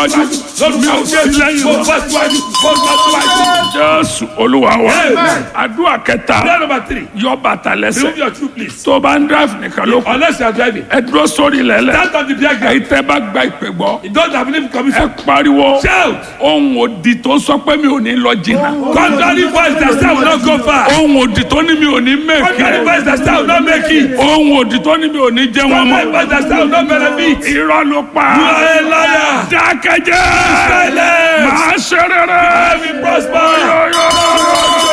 síwájú mi ò sí lẹ́yìn mo wọn. bọ́ síwájú mo bọ́ síwájú. jésù olúwa wa Amen. àdúrà kẹta prayer number three yọ bàtà remove lẹ́sẹ̀ your shoe please. tó bá ń drive nìkan ló kù unless you are driving. ẹ dúró sórí lẹ́lẹ̀ stand on the beer èyí ground. tẹ́ bá gba ìpè gbọ́ you don't have believe ẹ commission. pariwo shout. ohun òdì tó sọ pé mi ò ní lọ jìnnà contrary voice that say I will not go far. ohun òdì tó ní mi ò ní contrary mẹ́kì voice that say I will not make it. ohun òdì tó ní mi ò ní jẹ́ wọn contrary mọ́ voice that say I will not benefit. irọ́ ló pa you are a liar. dákẹ́jẹ́ silence. máa ṣe rere I will prosper.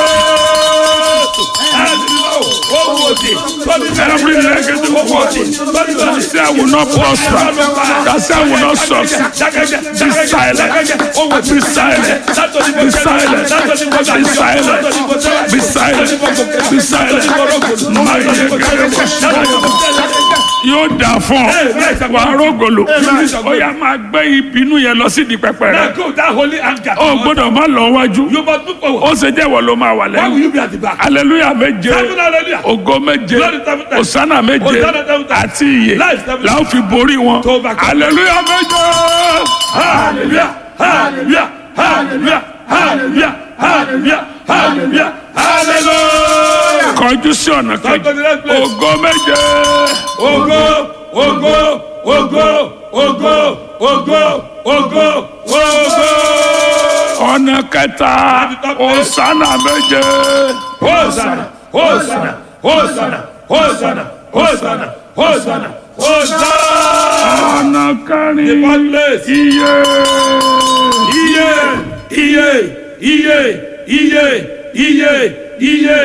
Every negative word that say I will not prosper, that say I will not succeed, be silent, be silent, be silent, be silent, be silent, be silent. Máa yẹ kẹ́kẹ́ bọ̀ ṣáyọ̀. Yóò dà fún ọ, wà á rògòlò, ó yá máa gbé ìbínú yẹn lọ sí di pẹpẹ Now rẹ. go that holy anger. Ó gbọ́dọ̀ má lọ wájú, You must move forward. ó ṣe jẹ́ ìwọ ló máa wà Why will lẹ́yìn. you be at the back? Aleluya méje, Seven hallelujah. ògo méje, Glory seven times. òsánà méje, Hosanna seven times. àti ìyè Life seven la ó fi borí wọn. To overcome. Aleluya méje. Hallelujah. Hallelujah. Hallelujah. Hallelujah. Hallelujah. Hallelujah. Hallelujah. Kọjú sí ọ̀nà Come to the kejì. next place. Ògo méje. Ogo, ogo, ogo, ogo, ogo, ogo, ogo. Ọ̀nà kẹta. Òsánà méje. Hosanna, Hosanna, Hosanna, Hosanna, Hosanna, Hosanna, Hosanna. Ọ̀nà The kẹrin. one place. Iye. Iye, iye, iye, iye, iye, iye,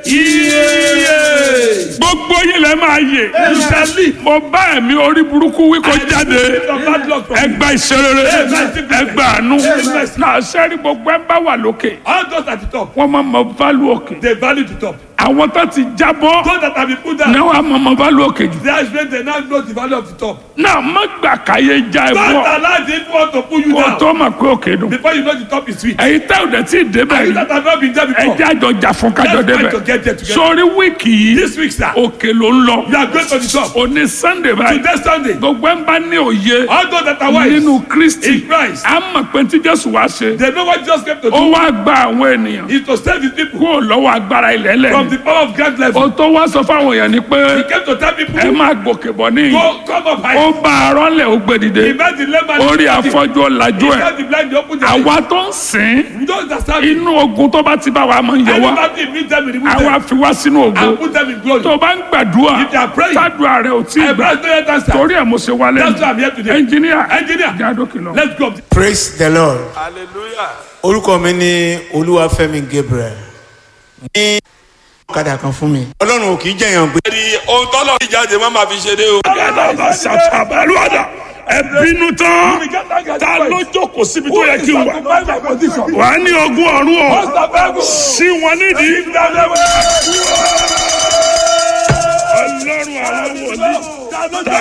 iye. Gbogbo yín lẹ máa yè. You shall live. Mo bá ẹ̀mí orí burúkú wí kó jáde. From bad luck from Ẹgbà ìṣerere. Ẹgbà àánú. Náà sẹ́rí gbogbo ẹ̀ ń bá wà lókè. all those at the top. Wọ́n máa mọ válù òkè. They value the top. Àwọn tó ti jábọ́. Those that have been put down. Náà wàá mọ mọ válù òkè jù. They are strength, they now know the value of the top. Náà má gbà káyé já ẹ Don't bọ́. allow the evil one to pull you Kó down. tó mọ̀ pé òkè dùn. Before you know the top is sweet. Ẹ̀yin tẹ́ ò dẹ̀ tí ì débẹ̀ You yìí. that have not been there before. Ẹjẹ́ àjọ jà fún kájọ Let's try débẹ̀. to get there together. Sórí wíìkì yìí. This week, sir, Òkè ló ń lọ. you are going to the top. Òní Sunday báyìí. Today, Sunday, Gbogbo ẹ̀ ń bá ní òye. all those that are wise Nínú Kristi. in Christ, À ń mọ̀ pé tí Jésù wá ṣe. they know what Jesus came to Ó do wá gba àwọn ènìyàn. is to save his people Kúrò lọ́wọ́ agbára ilẹ̀ lẹ̀. from the power of God level. Ó tó wá sọ fáwọn èèyàn ni pé He came to tell people, ẹ máa gòkè bọ̀ níyì. go, come up high. Ó bá arọ́ lẹ̀ ó gbé He dìde. made the lemon. Orí afọ́jú ọ̀làjú He ẹ̀. made the blind to open their eyes. Àwa tó ń sìn. Those that serve him, Inú ogun tó bá ti bá wa máa ń yẹ wá. anybody meet them, remove Àwa them, fi wá sínú and ògo. put them in glory. Tó bá ń gbàdúrà. If they are praying, Tádùá rẹ̀ ò tí ì I gbà. bless no yet answer. Torí ẹ̀ mo ṣe wálé. That's why I'm here today. Ẹnjìníà. Engineer, Jádókè lọ. let's go. praise the lord Hallelujah. orúkọ mi ní olúwafẹ́mi gabriel ní ọ̀kadà kan fún mi ọlọ́run ò kì í jẹ̀yàn gbé ẹ̀rí ohun tọ́lọ̀ ti jáde má máa fi ṣeré o. Gàdàbà ṣàtàbàlúwàdà. Ẹ bínú tán. Ta ló jókòó síbi tó yẹ kí n wà? Wà á ní ogún ọ̀run ọ̀. Sí wọn nídìí. Ọlọ́run àwọn wòlíì.